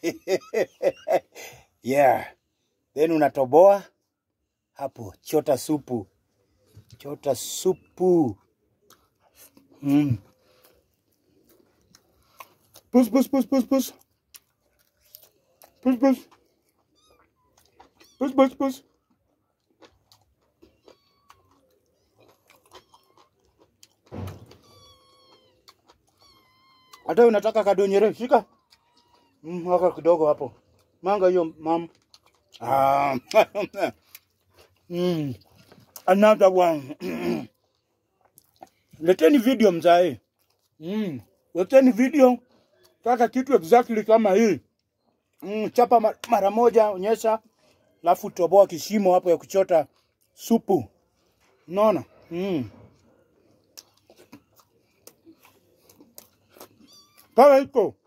yeah. Then unatoboa hapo, chota supu, chota supu. Mm. Pus, pus, pus, pus, pus. Pus, pus. Pus, pus, pus. Hata unataka kadonyere, shika. Mm, waka kidogo hapo. Manga hiyo mam. Ah. mm. Another one. Leteni video mzae. Mm. Leteni video. Taka kitu exactly kama hii. Mm, chapa ma- mara moja, onyesha, alafu toboa kishimo hapo ya kuchota supu. Unaona? Mm. Kama iko